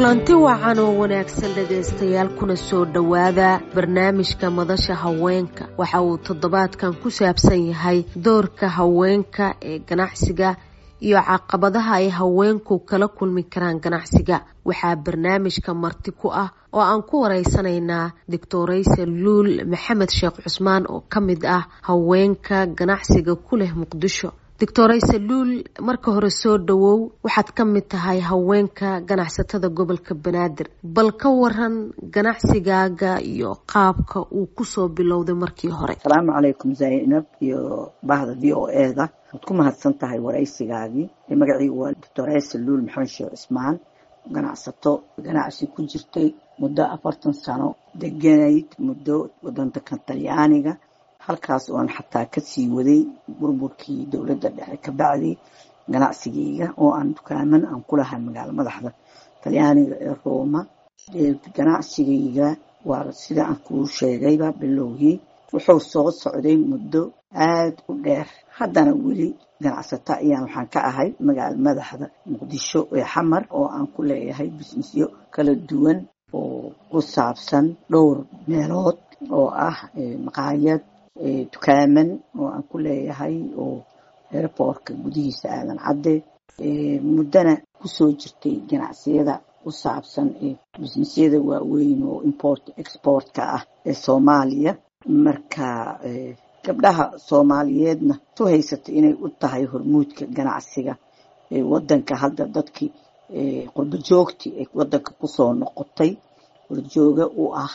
kulanti wacan oo wanaagsan dhegaystayaal kuna soo dhowaada barnaamijka madasha haweenka waxa uu toddobaadkan ku saabsan yahay doorka haweenka ee ganacsiga iyo caqabadaha ay haweenku kala kulmi karaan ganacsiga waxaa barnaamijka marti ku ah oo aan ku wareysanaynaa doctorayse luul maxamed sheekh cusmaan oo ka mid ah haweenka ganacsiga ku leh muqdisho doctorayse luul marka hore soo dhowow waxaad ka mid tahay haweenka ganacsatada gobolka banaadir bal ka waran ganacsigaaga iyo qaabka uu kusoo bilowday markii hore asalaamu calaykum zaynab iyo bahda v o e da waad ku mahadsan tahay waraysigaagii magaciigu waa doctorayse luul maxamed sheekh cusmaan ganacsato ganacsi ku jirtay muddo afartan sano deganayd muddo wadanka talyaaniga halkaas oan xataa kasii waday burburkii dowladda dhexe ka bacdi ganacsigeyga oo aan dukaaman aan ku lahay magaalo madaxda talyaaniga ee rooma ganacsigeyga waa sida aan kuu sheegayba bilowgii wuxuu soo socday muddo aad u dheer haddana weli ganacsato ayaan waxaan ka ahay magaalo madaxda muqdisho ee xamar oo aan ku leeyahay bisnisyo kala duwan oo ku saabsan dhowr meelood oo ah maqaayad dukaaman oo aan ku leeyahay oo airportka gudihiisa aadan cadde muddana kusoo jirtay ganacsiyada ku saabsan ee bisnisyada waaweyn oo import exportka ah ee soomaaliya marka gabdhaha soomaaliyeedna su haysatay inay u tahay hormuudka ganacsiga wadanka hadda dadkii qurbo joogtii ay wadanka kusoo noqotay horjooga u ah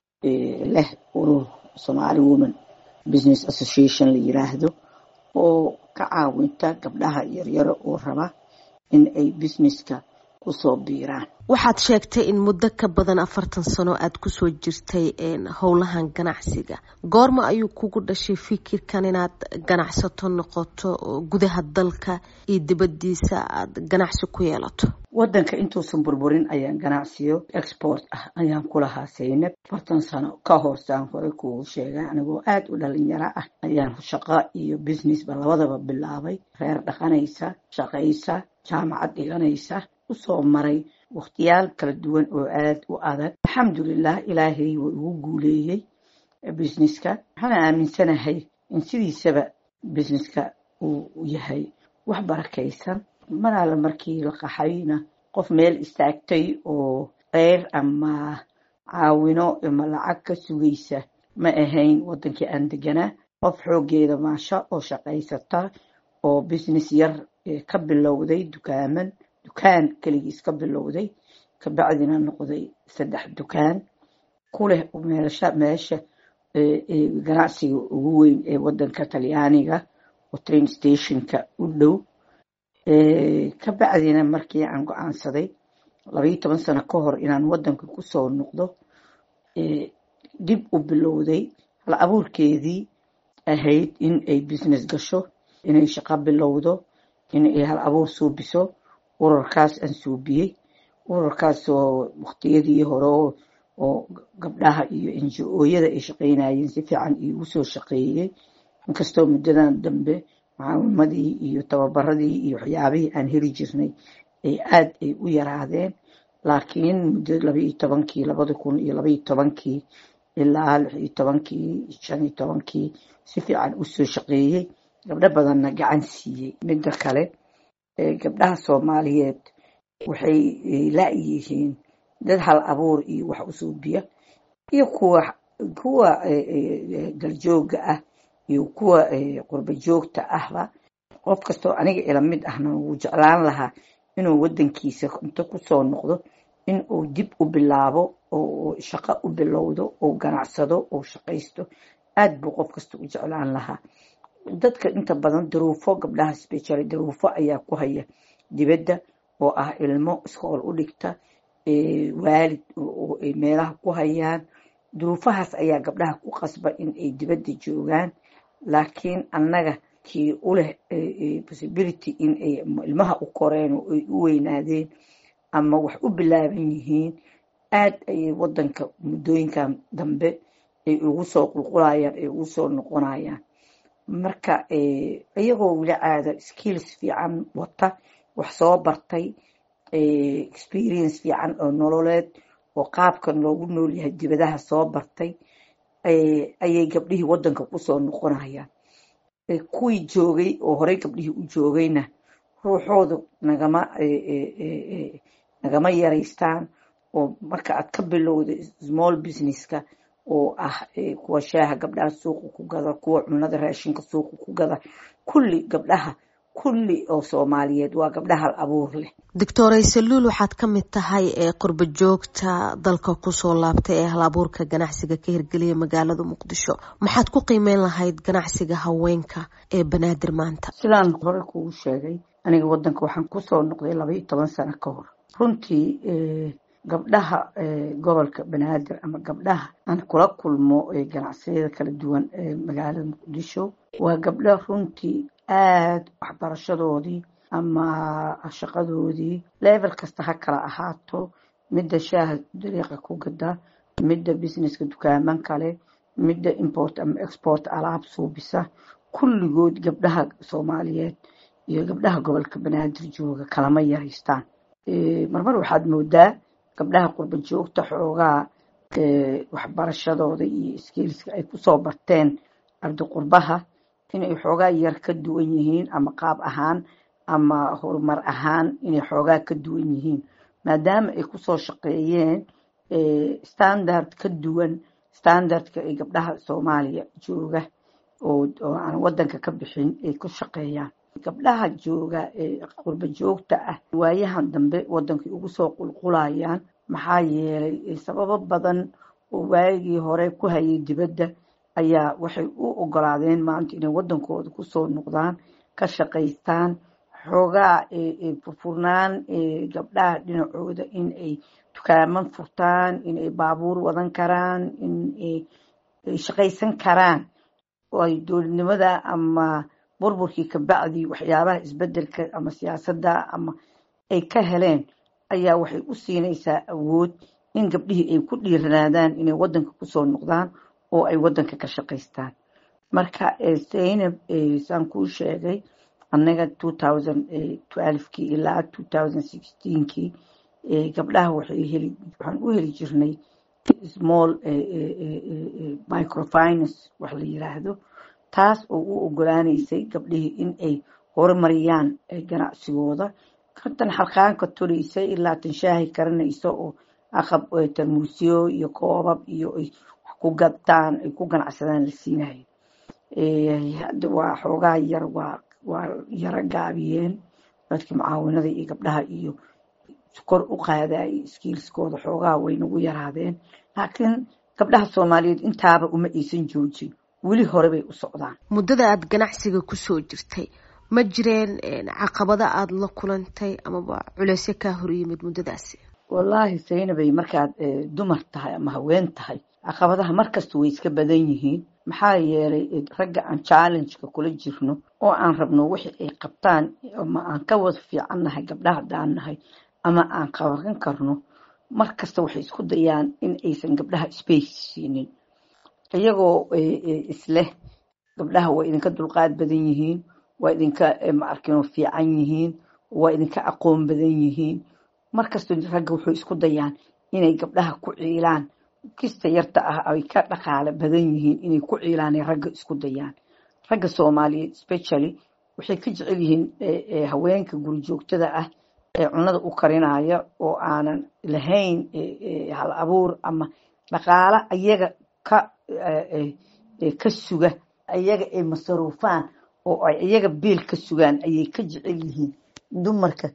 leh urur somaali woman business association la yiraahdo oo ka caawinta gabdhaha yaryaro oo raba in ay businesska kusoo biiraan waxaad sheegtay in muddo ka badan afartan sano aada kusoo jirtay howlahan ganacsiga goorma ayuu kugu dhashay fikirkan inaad ganacsato noqoto oo gudaha dalka iyo dibadiisa aada ganacsi ku yeelato wadanka intuusan burburin ayaan ganacsiyo export ah ayaan ku lahaa saynab afartan sano ka horsaan hore kugu sheegay anigoo aada u dhalinyaro ah ayaan shaqo iyo businessba labadaba bilaabay reer dhaqanaysa shaqaysa jaamacad dhiganaysa usoo maray wakhtiyaal kala duwan oo aada u adag alxamdulilah ilaahay waa igu guuleeyey businesska waxaana aaminsanahay in sidiisaba businesska uu yahay wax barakaysan mar alle markii la qaxayna qof meel istaagtay oo qeyr ama caawino ama lacag ka sugaysa ma ahayn wadankii aan deganaa qof xoogeeda maasha oo shaqaysata oo business yar ka bilowday dukaaman dukaan keligiis ka bilowday kabacdina noqday saddex dukaan ku leh meelsha meesha ganacsiga ugu weyn ee wadanka talyaaniga oo train stationka u dhow kabacdina markii aan go-aansaday labaiyo toban sano ka hor inaan wadanka kusoo noqdo dib u bilowday hal abuurkeedii ahayd in ay business gasho inay shaqo bilowdo in ay hal abuur suubiso urarkaas aan suubiyey urarkaas oo waktiyadii hore oo gabdhaha iyo enjo-ooyada ay shaqaynayeen si fiican iigu soo shaqeeyey inkastoo muddadan dambe mucaawimadii iyo tababaradii iyo waxyaabihii aan heli jirnay ay aad ay u yaraadeen laakiin muddo labaiyo tobankii labada kun iyo labaiyo tobankii ilaa lix iyo tobankii shan iyo tobankii si fiican usoo shaqeeyey gabdho badanna gacan siiyey midda kale gabdhaha soomaaliyeed waxay la-yihiin dad hal abuur iyo wax usuubiya iyo kuwa kuwa galjooga ah iyo kuwa qurbo joogta ahba qof kastoo aniga ila mid ahna wuu jeclaan lahaa inuu wadankiisa inta kusoo noqdo in uu dib u bilaabo oo shaqo u bilowdo oo ganacsado oo shaqaysto aad buu qof kasta u jeclaan lahaa dadka inta badan daruufo gabdhaha special daruufo ayaa ku haya dibadda oo ah ilmo iskool u dhigta waalid oo ay meelaha ku hayaan duruufahaas ayaa gabdhaha ku qasba in ay dibadda joogaan laakiin annaga kii u leh possibility in ay ilmaha u koreen oo ay u weynaadeen ama wax u bilaaban yihiin aad ayay wadanka muddooyinkan dambe ay ugu soo qulqulayaan ay ugu soo noqonayaan marka iyagoo weli caada skills fiican wata wax soo bartay experience fiican oo nololeed oo qaabkan loogu nool yahay dibadaha soo bartay ayay gabdhihii wadanka kusoo noqonayaan kuwii joogay oo horey gabdhihii u joogayna ruuxooda nagama nagama yaraystaan oo marka aad ka bilowda small businesska oo ah kuwa shaaha gabdhaha suuqa ku gada kuwa cunada raashinka suuqa ku gada kulli gabdhaha kulli oo soomaaliyeed waa gabdha hal abuur leh doctor aysaluul waxaad ka mid tahay ee qurba joogta dalka kusoo laabtay ee hal abuurka ganacsiga ka hirgeliya magaalada muqdisho maxaad ku qiimeyn lahayd ganacsiga haweenka ee banaadir maanta sidaan hore kugu sheegay aniga wadanka waxaan kusoo noqday laba iyo toban sano ka hor runtii gabdhaha gobolka banaadir ama gabdhaha aan kula kulmo ganacsiyada kala duwan ee magaalada muqdisho waa gabdho runtii aada waxbarashadoodii ama shaqadoodii level kasta ha kala ahaato midda shaaha dariiqa ku gada midda businesska dukaaman kale midda import ama export alaab suubisa kulligood gabdhaha soomaaliyeed iyo gabdhaha gobolka banaadir jooga kalama yaraystaan marmar waxaad moodaa gabdhaha qurba joogta xoogaa waxbarashadooda iyo skilska ay kusoo barteen ardi qurbaha inay xoogaa yar ka duwan yihiin ama qaab ahaan ama horumar ahaan inay xoogaa ka duwan yihiin maadaama ay kusoo shaqeeyeen standard ka duwan standardka ay gabdhaha soomaaliya jooga oo aan wadanka ka bixin ay ku shaqeeyaan gabdhaha jooga ee qurba joogta ah waayahan dambe wadankay ugu soo qulqulayaan maxaa yeelay sababo badan oo waagii hore ku hayay dibadda ayaa waxay u ogolaadeen maanta inay wadankooda kusoo noqdaan ka shaqaystaan xoogaa furfurnaan gabdhaha dhinacooda in ay dukaaman furtaan inay baabuur wadan karaan in ay shaqaysan karaan oo ay dowladnimada ama burburkii kabacdii waxyaabaha isbedelka ama siyaasadda ama ay ka heleen ayaa waxay u siinaysaa awood in gabdhihii ay ku dhiiranaadaan inay wadanka kusoo noqdaan oo ay wadanka ka shaqaystaan marka zaynab saan kuu sheegay annaga kii ilaa kii gabdhaha waxaan u heli jirnay small microfinance wax la yiraahdo taas oo u ogolaanaysay gabdhihii in ay horumariyaan ganacsigooda kantan xalqaanka toraysa ilaa tan shaahi karanaysa oo aqab tarmuusyo iyo koobab iyo ay wax ku gadtaan ay ku ganacsadaan la siinayo hadda waa xoogaa yar waa waa yaro gaabiyeen dadkii mucaawinada iyo gabdhaha iyo kor u qaadayay skiilskooda xoogaa way nagu yaraadeen laakiin gabdhaha soomaaliyeed intaaba uma aysan joojin weli hore bay u socdaan muddada aada ganacsiga kusoo jirtay ma jireen caqabada aada la kulantay amaba culeysyo kaa hor yimid muddadaasi wallaahi saynabay markaad dumar tahay ama haween tahay caqabadaha markasta way iska badan yihiin maxaa yeelay ragga aan challengeka kula jirno oo aan rabno wixii ay qabtaan ama aan ka wada fiicannahay gabdhaha haddaan nahay ama aan qaban karno mar kasta waxay isku dayaan in aysan gabdhaha space siinin iyagoo isleh gabdhaha waa idinka dulqaad badan yihiin waa idinka maarkino fiican yihiin waa idinka aqoon badan yihiin markasta ragga wuxuu isku dayaan inay gabdhaha ku ciilaan kista yarta ah ay ka dhaqaale badan yihiin inay ku ciilaan ragga isku dayaan ragga soomaaliyeed specially waxay ka jecel yihiin haweenka guri joogtada ah ee cunada u karinaya oo aanan lahayn hal abuur ama dhaqaale ayaga ka ka suga ayaga ay masaruufaan oo ay iyaga biil ka sugaan ayay ka jecel yihiin dumarka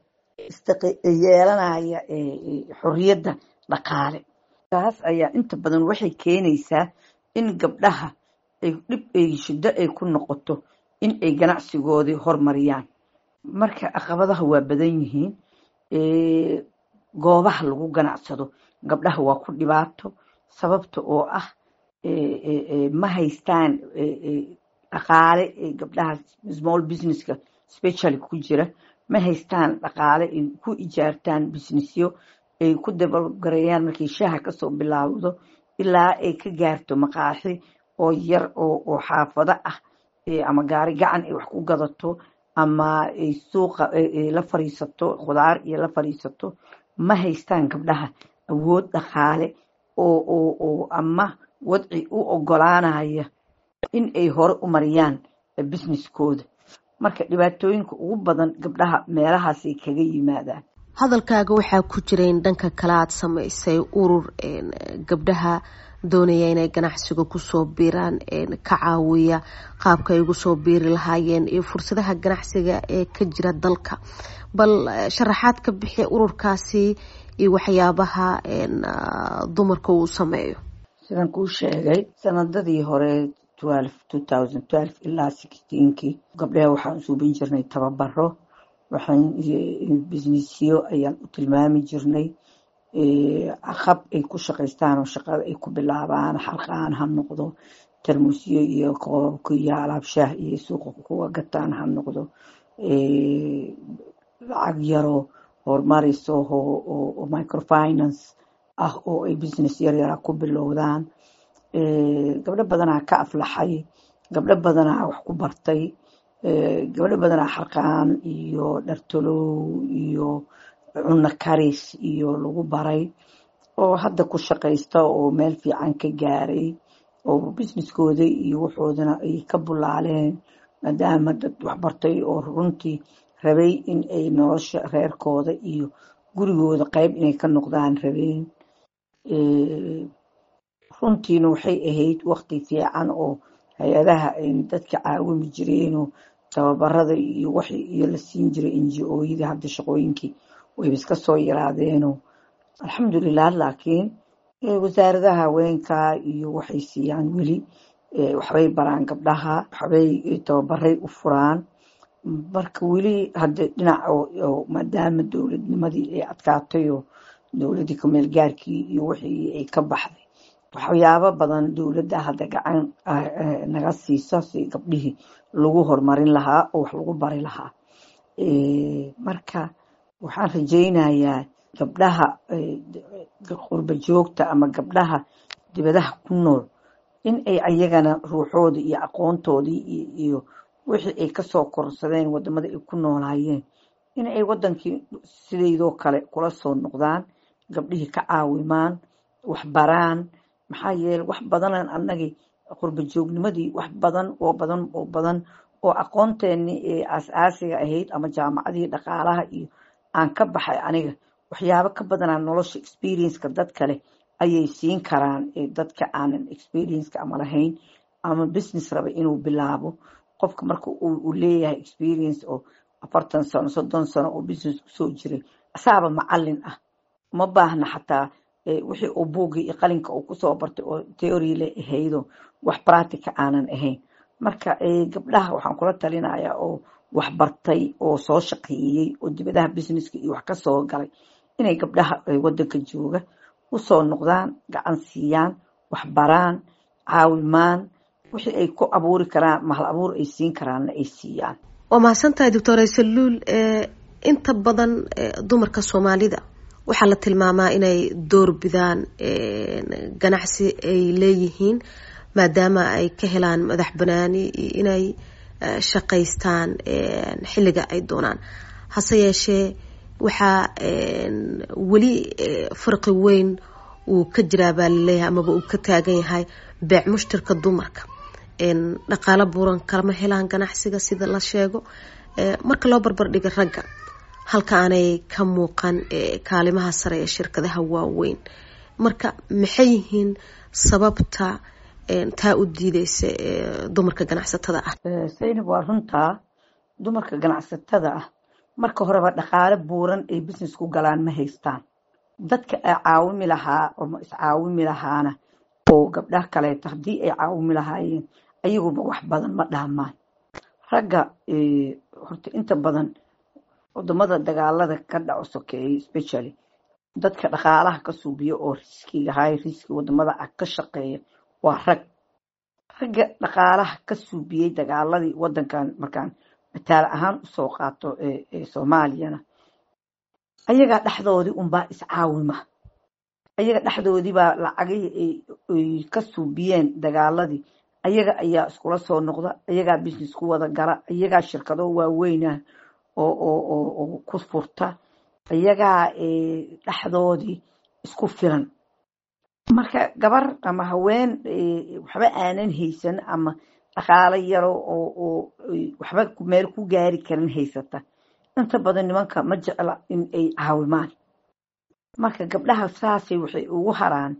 yeelanaya xorriyadda dhaqaale taas ayaa inta badan waxay keenaysaa in gabdhaha ay dhib ay shiddo ay ku noqoto in ay ganacsigoodii hormariyaan marka caqabadaha waa badan yihiin goobaha lagu ganacsado gabdhaha waa ku dhibaato sababta oo ah ma haystaan dhaqaale gabdhaha small businesska specially ku jira ma haystaan dhaqaale ay ku ijaartaan businessyo ay ku dabalgareeyaan markay shaaha kasoo bilaawdo ilaa ay ka gaarto maqaaxi oo yar oo xaafado ah ama gaari gacan ay wax ku gadato ama ay suuqa la fadhiisato khudaar iyo la fadhiisato ma haystaan gabdhaha awood dhaqaale oo ama wadci u ogolaanaya in ay hore u mariyaan businesskooda marka dhibaatooyinka ugu badan gabdhaha meelahaasay kaga yimaadaan hadalkaaga waxaa ku jira in dhanka kale aad samaysay urur gabdhaha doonaya inay ganacsiga kusoo biiraan ka caawiya qaabka ay ugu soo biiri lahaayeen iyo fursadaha ganacsiga ee ka jira dalka bal sharaxaad ka bixi ururkaasi iyo waxyaabaha dumarka uu sameeyo sidaan kuu sheegay sanadadii hore ilaa kii gabdhaha waxaan usuubin jirnay tababaro waxaan businessyo ayaan u tilmaami jirnay hab ay ku shaqaystaan oo shaqada ay ku bilaabaan xalqaan ha noqdo tarmusyo iyo koobabka iyo alaabshaah iyo suuqa kuwa gataan ha noqdo lacag yaroo horumarayso oo microfinance ah oo ay business yaryara ku bilowdaan gabdho badanaa ka aflaxay gabdho badanaa wax ku bartay gabdho badanaa xarqaan iyo dhartolow iyo cunno karis iyo lagu baray oo hadda ku shaqaysta oo meel fiican ka gaaray oo businesskooda iyo waxoodana ay ka bulaaleen maadaama dad waxbartay oo runtii rabay in ay nolosha reerkooda iyo gurigooda qeyb inay ka noqdaan rabeen runtiina waxay ahayd waqti fiican oo hay-adaha dadka caawimi jireenoo tababarada iyo wax iyo la siin jiray ngo-yada hadda shaqooyinkii wayba iska soo yaraadeenoo alxamdulilah laakiin wasaaradaha haweenka iyo waxay siiyaan weli waxbay baraan gabdhaha waxbay tababaray u furaan marka weli hadda dhinac maadaama dowladnimadii ay adkaatay oo dowladii kameel gaarkii iyo wixii ay ka baxday waxyaabo badan dowladda hadda gacan naga siisa si gabdhihii lagu horumarin lahaa oo wax lagu bari lahaa marka waxaan rajaynayaa gabdhaha qurba joogta ama gabdhaha dibadaha ku nool in ay ayagana ruuxooda iyo aqoontoodii iyo wixii ay kasoo korsadeen wadamada ay ku noolaayeen in ay wadankii sidaydoo kale kula soo noqdaan gabdhihii ka caawimaan wax baraan maxaa yeele wax badanan annagii qurba joognimadii wax badan oo badan oo badan oo aqoonteenii ee aas-aasiga ahayd ama jaamacadii dhaqaalaha iyo aan ka baxay aniga waxyaabo ka badanaa nolosha experienceka dad kale ayay siin karaan dadka aanan experienceka ama lahayn ama business raba inuu bilaabo qofka marka uu leeyahay experience oo afartan sano soddon sano oo business kusoo jiray asaaba macalin ah uma baahna xataa wixii uu buugii iyo qalinka uu kusoo bartay oo theory le ahaydo wax practica aanan ahayn marka gabdhaha waxaan kula talinayaa oo wax bartay oo soo shaqeeyey oo dibadaha businesska iyo wax kasoo galay inay gabdhaha wadanka jooga usoo noqdaan gacan siiyaan wax baraan caawimaan wixii ay ku abuuri karaan mahal abuur ay siin karaanna ay siiyaan waa mahadsantahay doctor aysaluul inta badan dumarka soomaalida waxaa la tilmaamaa inay door bidaan ganacsi ay leeyihiin maadaama ay ka helaan madax banaani iyo inay shaqaystaan xilliga ay doonaan hase yeeshee waxaa weli farqi weyn uu ka jiraa baa laleeyahay amaba uu ka taagan yahay beec mushtarka dumarka dhaqaalo buuran kalama helaan ganacsiga sida la sheego marka loo barbardhiga ragga halka aanay ka muuqan kaalimaha sare ee shirkadaha waaweyn marka maxay yihiin sababta taa u diideysa dumarka ganacsatada ah saynab waa runtaa dumarka ganacsatada ah marka horeba dhaqaale buuran ay business ku galaan ma haystaan dadka ay caawimi lahaa oo iscaawimi lahaana oo gabdhaha kaleeto haddii ay caawimi lahaayeen ayaguba wax badan ma dhaamaan ragga horta inta badan wadamada dagaalada ka dhaco sokeeyey specially dadka dhaqaalaha ka suubiya oo riskiga hay riski wadamada ah ka shaqeeya waa rag ragga dhaqaalaha ka suubiyey dagaaladii wadankan markaan mataal ahaan usoo qaato soomaaliyana ayagaa dhexdoodii unbaa iscaawima ayaga dhexdoodiibaa lacagihii ay ka suubiyeen dagaaladii ayaga ayaa iskula soo noqda ayagaa business ku wada gala ayagaa shirkado waaweynah oo ku furta ayagaa dhexdoodii isku filan marka gabar ama haween waxba aanan haysan ama dhaqaalo yaro oo waxba meel ku gaari karin haysata inta badan nimanka ma jecla in ay caawimaan marka gabdhaha saasay waxay ugu haraan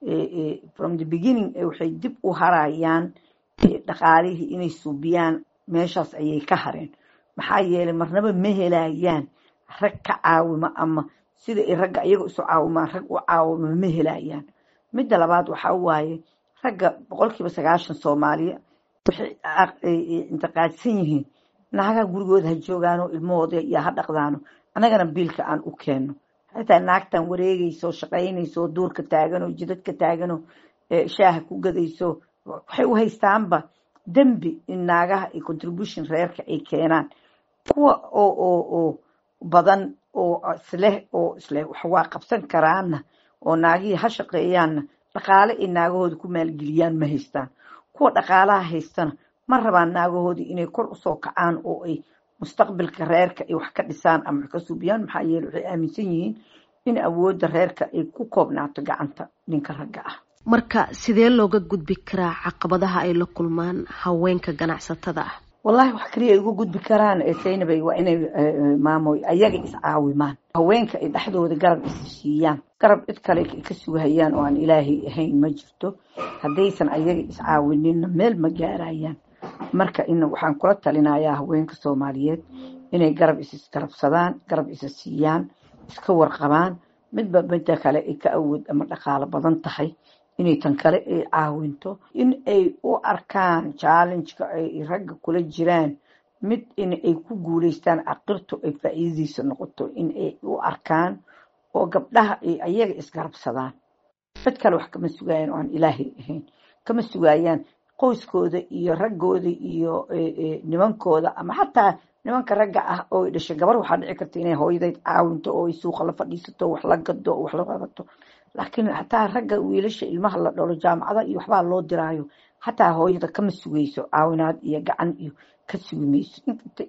from the beginning waxay dib u harayaan dhaqaalihii inay suubiyaan meeshaas ayay ka hareen maxaa yeelay marnaba ma helayaan rag ka caawima ama sida ay ragga iyaga isu caawimaan rag u caawima ma helayaan midda labaad waxaa waaye ragga boqolkiiba sagaashan soomaaliya waxay intiqaadsan yihiin naagaha gurigooda ha joogaano ilmahooda iyo ha dhaqdaano annagana biilka aan u keenno xataa naagtan wareegayso shaqaynayso duurka taaganoo jidadka taaganoo shaaha ku gadayso waxay u haystaanba dembi in naagaha iyo contribution reerka ay keenaan kuwa oo oo oo badan oo isleh oo isleh wax waa qabsan karaanna oo naagihii ha shaqeeyaanna dhaqaale ay naagahooda ku maalgeliyaan ma haystaan kuwa dhaqaalaha haystana ma rabaan naagahoodii inay kor usoo kacaan oo ay mustaqbalka reerka ay wax ka dhisaan ama wax ka suubiyaan maxaa yeele waxay aaminsan yihiin in awoodda reerka ay ku koobnaato gacanta ninka ragga ah marka sidee looga gudbi karaa caqabadaha ay la kulmaan haweenka ganacsatada ah wallahi wax kaliya ay uga gudbi karaan saynabay waa inay maamoy ayaga iscaawimaan haweenka ay dhexdooda garab is siiyaan garab cid kale ka sugahayaan oo aan ilaahay ahayn ma jirto haddaysan ayaga iscaawininna meel ma gaarayaan marka in waxaan kula talinayaa haweenka soomaaliyeed inay garab isisgarabsadaan garab isa siiyaan iska warqabaan midba midda kale ay ka awood ama dhaqaalo badan tahay inay tan kale ay caawinto in ay u arkaan challengeka ay ragga kula jiraan mid in ay ku guuleystaan caqirtu ay faa'iidadiisa noqoto in ay u arkaan oo gabdhaha ay ayaga isgarabsadaan cid kale wax kama sugayaan oo aan ilaahay ahayn kama sugayaan qoyskooda iyo raggooda iyo nimankooda ama xataa nimanka ragga ah oo ay dhashay gabar waxaa dhici karta inay hooyadeyd caawinto oo ay suuqa la fadhiisato wax la gado oo wax la qabato laakiin xataa ragga wiilasha ilmaha la dhalo jaamacada iyo waxbaa loo diraayo xataa hooyada kama sugayso caawinaad iyo gacan iyo ka sugi mayso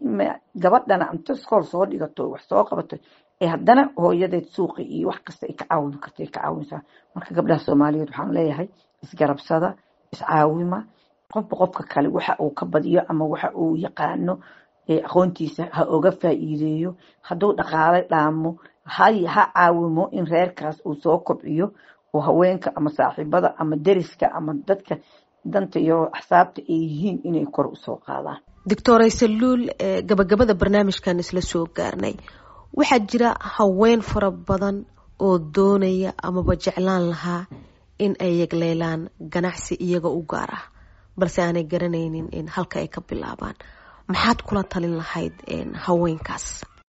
gabadhana inta iskool soo dhigato wax soo qabato ee haddana hooyadeed suuqi iyo wax kasta ay ka caawin karta ay ka caawinsaa marka gabdhaha soomaaliyeed waxaan leeyahay isgarabsada iscaawima qofba qofka kale waxa uu ka badiyo ama waxa uu yaqaano aqoontiisa ha oga faa'iideeyo hadduu dhaqaale dhaamo ha caawimo in reerkaas uu soo kobciyo oo haweenka ama saaxiibada ama deriska ama dadka danta iyo axsaabta ay yihiin inay kor usoo qaadaan doctor aysaluul gabagabada barnaamijkan isla soo gaarnay waxaa jira haween fara badan oo doonaya amaba jeclaan lahaa in ay yegleelaan ganacsi iyaga u gaar ah balse aanay garanaynin in halka ay ka bilaabaan maxaad kula talin lahayd haweenkaas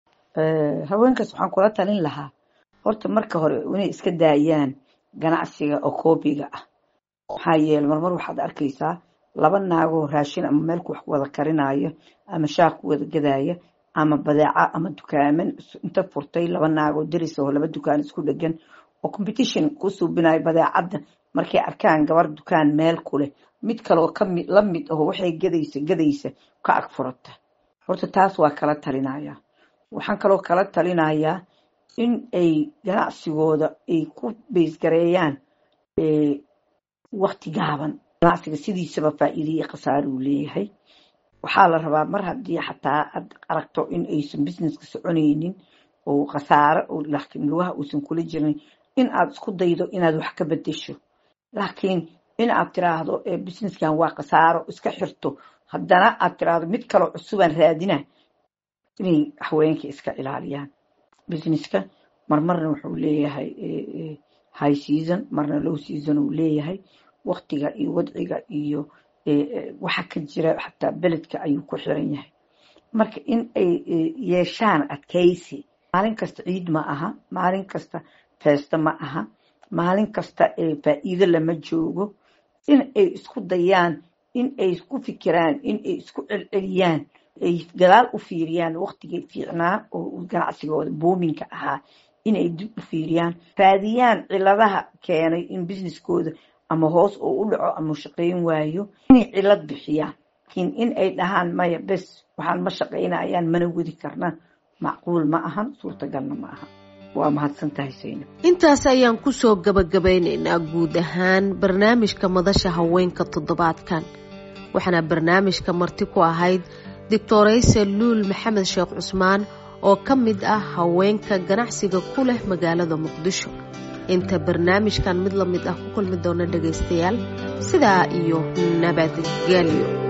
haweenkaas waxaan kula talin lahaa horta marka hore inay iska daayaan ganacsiga oo koobiga ah maxaa yeele marmar waxaad arkaysaa laba naagoo raashin ama meelku wax wada karinaayo ama shaaq ku wada gadaya ama badeeca ama dukaaman inta furtay laba naagoo deris oo laba dukaan isku dhegan oo competition ku suubinayo badeecadda markay arkaan gabar dukaan meel ku leh mid kaleoo kami la mid aho waxay gadaysa gadaysa ka ag furata horta taas waa kala talinaya waxaan kaloo kala talinayaa in ay ganacsigooda ay ku beysgareeyaan wakti gaaban ganacsiga sidiisaba faa'iida iyo khasaare uu leeyahay waxaa la rabaa mar haddii xataa aad aragto in aysan businesska soconaynin oo khasaare laakiin lugaha uusan kula jirin in aad isku daydo inaad wax ka bedesho laakiin in aad tiraahdo businesskan waa khasaaro iska xirto haddana aad tiraahdo mid kaloo cusubaan raadina inay haweenka iska ilaaliyaan businesska marmarna wuxuu leeyahay high season marna low season uu leeyahay waktiga iyo wadciga iyo waxa ka jira xataa beledka ayuu ku xiran yahay marka in ay yeeshaan adkaysi maalin kasta ciid ma aha maalin kasta feesto ma aha maalin kasta faa'iido lama joogo in ay isku dayaan in ay isku fikiraan in ay isku celceliyaan ay gadaal u fiiriyaan waktigay fiicnaa oo ganacsigooda boominka ahaa inay dib u fiiriyaan raadiyaan ciladaha keenay in businesskooda ama hoos oo u dhaco ama shaqayn waayo inay cilad bixiyaan laakiin in ay dhahaan maya bes waxaan ma shaqaynayaan mana wadi karna macquul ma ahan suurtagalna ma ahan waa mahadsan tahay sayna intaas ayaan kusoo gabagabeynaynaa guud ahaan barnaamijka madasha haweenka toddobaadkan waxaana barnaamijka marti ku ahayd doctorayse luul maxamed sheekh cusmaan oo ka mid ah haweenka ganacsiga ku leh magaalada muqdisho inta barnaamijkan mid la mid ah ku kulmi doona dhagaystayaal sidaa iyo nabadgelyo